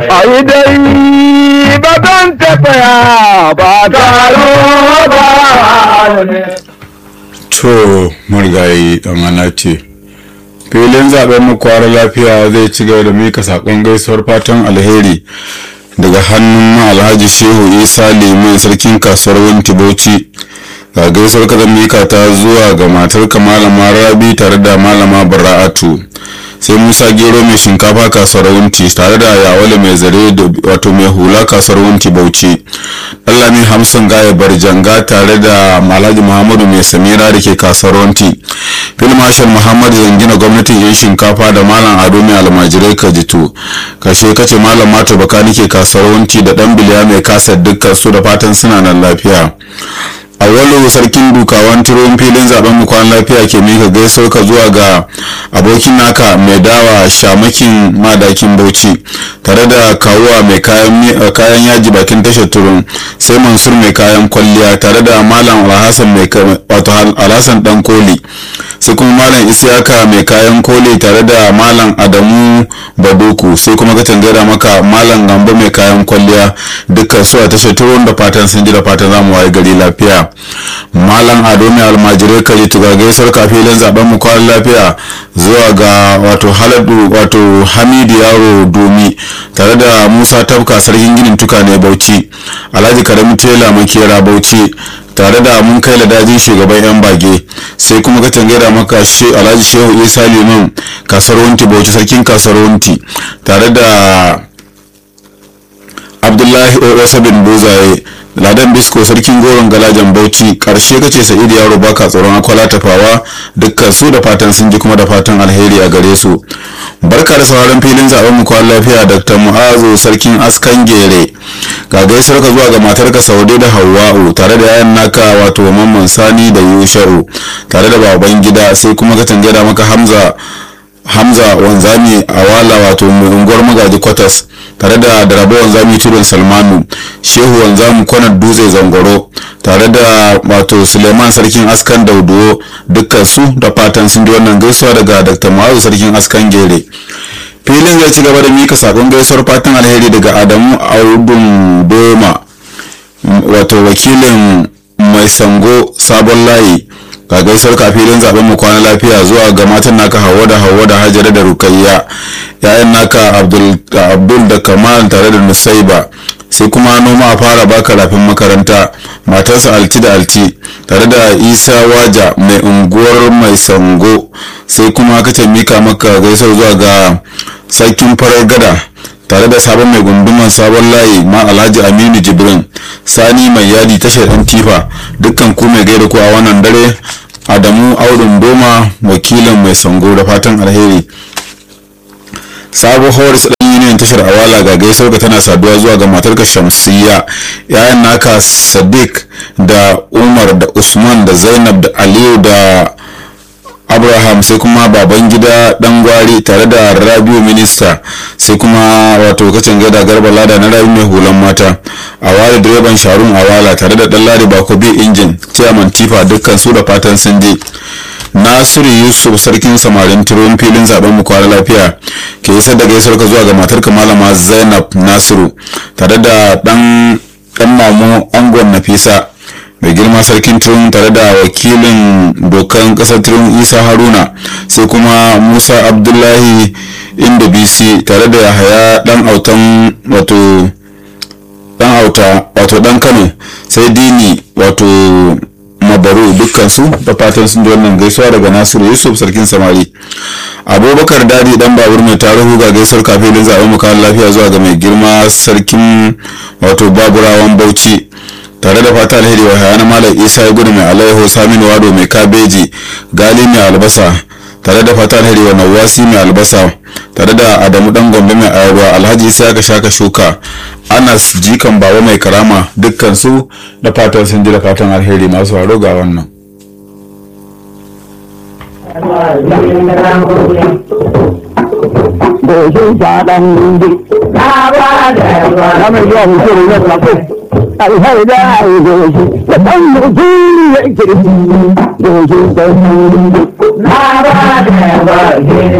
a yi dai ba don tafiya ba taro ba to marigayi amana ce filin zaben mu kwara lafiya zai ci gaba da mika sakon gaisuwar fatan alheri daga hannun alhaji shehu isa liman sarkin kasuwar winti bauchi ga gaisuwar kazan mika ta zuwa ga matar malama rabi tare da malama bara'atu sai musa gero mai shinkafa kasuwar wunti tare da yawale mai zare wato mai hula kasuwar wunti bauchi allami hamsin gaya barjanga tare da alhaji muhammadu mai samira da ke kasuwar wunti fil marshal muhammadu zangina gwamnatin yan shinkafa da malam ado mai almajirai kajitu kashe kace malam mato baka nike kasuwar wunti da dan biliya mai kasar dukkan su da fatan suna nan lafiya awwalu sarkin dukawan turon filin zaben mu kwan lafiya ke mika gaisuwar ka zuwa ga abokin naka mai dawa shamakin madakin bauchi tare da kawuwa mai kayan yaji bakin tashar turun sai mansur mai kayan kwalliya tare da malam alhassan mai wato alhassan dan koli sai kuma malam isiyaka mai kayan koli tare da malam adamu badoku sai kuma ka tangara maka malam gambo mai kayan kwalliya dukkan su a tashar turun da fatan sun ji da fatan zamu waye gari lafiya malam ado mai almajirai kaji tuga gaisar kafilin zaben mu kwan lafiya zuwa ga wato haladu wato hamidu yaro domi tare da musa tafka sarkin ginin tuka ne bauchi alhaji karamin tela makera bauchi tare da mun kai ladajin shugaban yan bage sai kuma ka tangaira maka alhaji shehu isa liman kasar wanti bauchi sarkin kasar wanti tare da abdullahi o bin buzaye ladan bisko sarkin goron galajan bauchi karshe kace sa'idu yaro baka tsoron akwala tafawa dukkan su da fatan sun ji kuma da fatan alheri a gare su barka da sauran filin zaben mu kwan lafiya dr mu'azu sarkin askan gere ga gaisuwar ka zuwa ga matarka saude da hawa'u tare da yayan naka wato mamman sani da yusha'u tare da baban gida sai kuma ka tangada maka hamza hamza wanzami a wala wato unguwar magaji kwatas tare da darabo wanzami tudun salmanu shehu wanzamu kwanar dutse zangoro tare da wato suleiman sarkin askan dauduwo dukkan su da fatan sun ji wannan gaisuwa daga dr ma'azu sarkin askan gere filin zai ci gaba da mika sakon gaisuwar fatan alheri daga adamu audun doma wato wakilin mai sango sabon layi ga gaisuwar kafilin zaben mu kwana lafiya zuwa ga matan naka hawa da hawa da hajara da rukayya yayan naka abdul da kamal tare da nusaiba sai kuma noma a fara baka rafin makaranta matarsa alti da alti tare da isa waja mai unguwar mai sango sai kuma ka mika maka gaisuwar zuwa ga sarkin farar gada tare da sabon mai gunduman sabon layi ma alhaji aminu jibrin sani mai yadi tashar yan tifa dukkan ku mai gaida ku a wannan dare adamu audun doma wakilin mai sango da fatan alheri sabo horis dan union tashar awala ga gaisuwar ka tana saduwa zuwa ga matarka shamsiyya yayan naka sadiq da umar da usman da zainab da aliyu da abraham sai kuma baban gida dan gwari tare da rabiu minista sai kuma wato kacin gada garba lada na rabi mai hulan mata a ware direban sharun awala tare da dan ladi bakobi injin chairman tifa dukkan su da fatan sun je nasiru yusuf sarkin samarin turon filin zaben mu kwana lafiya ke isar da gaisuwar ka zuwa ga matarka malama zainab nasiru tare da dan dan mamu angon nafisa mai girma sarkin turun tare da wakilin dokan kasar turun isa haruna sai kuma musa abdullahi inda bc tare da yahaya dan autan wato dan auta wato dan kano sai dini wato mabaru dukkansu da fatan sun ji wannan gaisuwa daga nasiru yusuf sarkin samari abubakar dadi dan babur mai tarihu ga gaisuwar kafin zaben mukan lafiya zuwa ga mai girma sarkin wato baburawan bauchi tare da fata alheri wa hayana malam isa ya gudu mai alaiho saminu wado mai kabeji gali mai albasa tare da fata alheri wa nawasi mai albasa tare da adamu dan gombe mai ayarwa alhaji isa ya shaka shuka anas jikan baba mai karama dukkan su da fatan sun ji da fatan alheri masu haro ga wannan Goshin faɗan di. Na ba da yawa. Na mai zuwa mutum ne kafin. Alhari da a yi goshi. Da ɗan mutum ya kirki. Goshin faɗan di. Na ba da yawa.